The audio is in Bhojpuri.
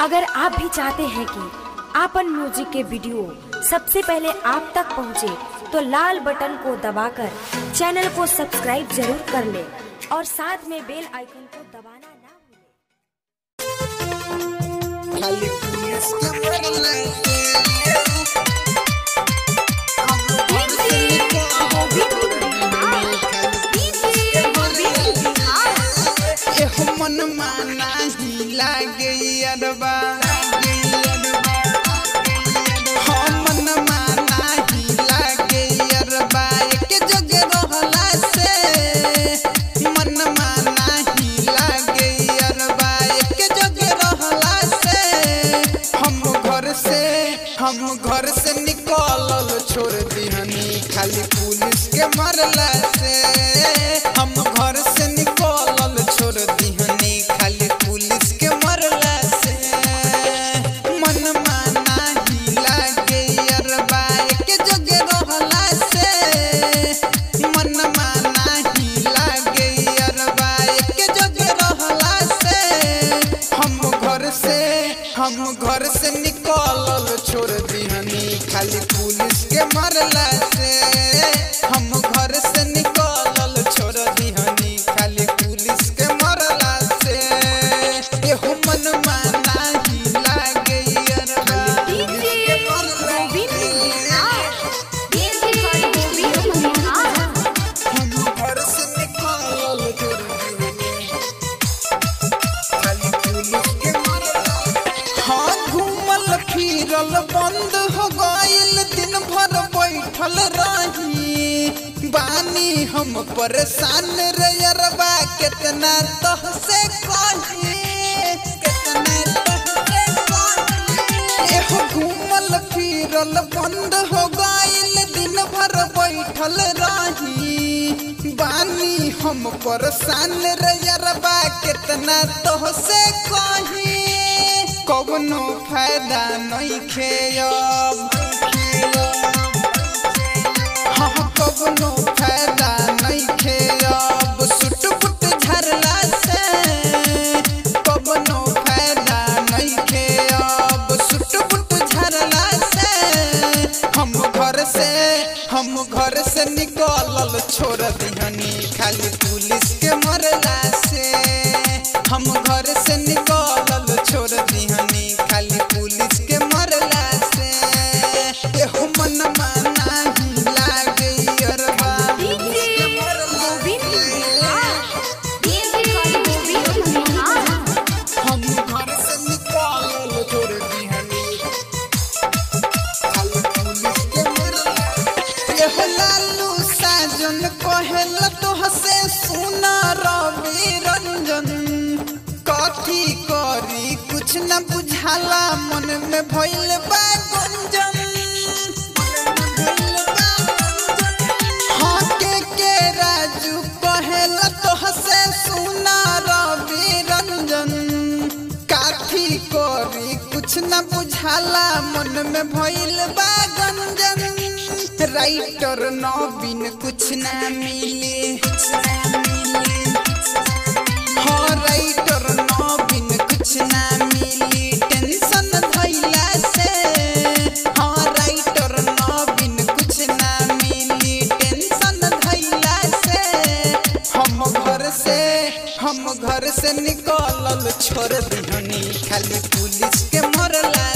अगर आप भी चाहते हैं कि आपन म्यूजिक के वीडियो सबसे पहले आप तक पहुंचे, तो लाल बटन को दबाकर चैनल को सब्सक्राइब जरूर कर ले और साथ में बेल आइकन को दबाना ना भूलें। खाली पुलिस के मरले एहो मन माना ही लागे अरबा हाँ मन माना ही लागे अरबा एक जगह रहला से मन माना ही लागे अरबा एक जगह रहला से हम घर से हम घर से निकलल छोड़ दिहनी खाली पुलिस के मरला से हम घर से निकलल छोड़ दिहनी खाली पुलिस के मरला से मन माना ही लागे अरबा एक जगह रहला से मन माना ही लागे अरबा एक जगह रहला से हम घर से हम घर से निकलल छोड़ दिहनी खाली पुलिस के मरला से हम घर से निकलल छोड़ दिहनी खाली पुलिस के मरला से एहो मन माना ही लागे अरबा पुलिस के मरला हम घर से निकलल छोड़ दिहनी खाली पुलिस के मरला हाँ घूमल फिरल बंद हो गइल दिन भर बैठल रही बानी हम परेशान रे अरबा कितना तह से कही कितना तह से कही एहो घूमल फिरल बंद हो गइल दिन भर बैठल रही बानी हम परेशान रे अरबा कितना तह से कही कवनो फायदा नहीं खेयब हाँ कवनो फायदा नहीं खेयब सुट पुट झरला से कवनो फायदा नहीं खेयब सुट पुट झरला से हम घर से हम घर से निकलल छोड़ दिहनी खाली पुलिस के मरला से हम घर से निकलल छोड़ दिहनी खाली पुलिस के मरला से एहो मन माना ही लागे अरबा पुलिस के मरला हम घर से निकलल छोड़ दिहनी खाली पुलिस के मरला एहो लालू साजन कहेल तोहसे सुना रवि रंजन कथी करी कुछ न बुझाला मन में भइल बा गुंजन हाँ के के राजू कहेल तोहसे सुना रवि रंजन काथी करी कुछ न बुझाला मन में भइल बा गंजन राइटर नवीन कुछ ना मिले हाँ राइटर नवीन कुछ ना मिली टेंशन धइला से हाँ राइटर नवीन कुछ ना मिली टेंशन धइला से हम घर से हम घर से निकलल छोड़ दिहनी खाली पुलिस के मरला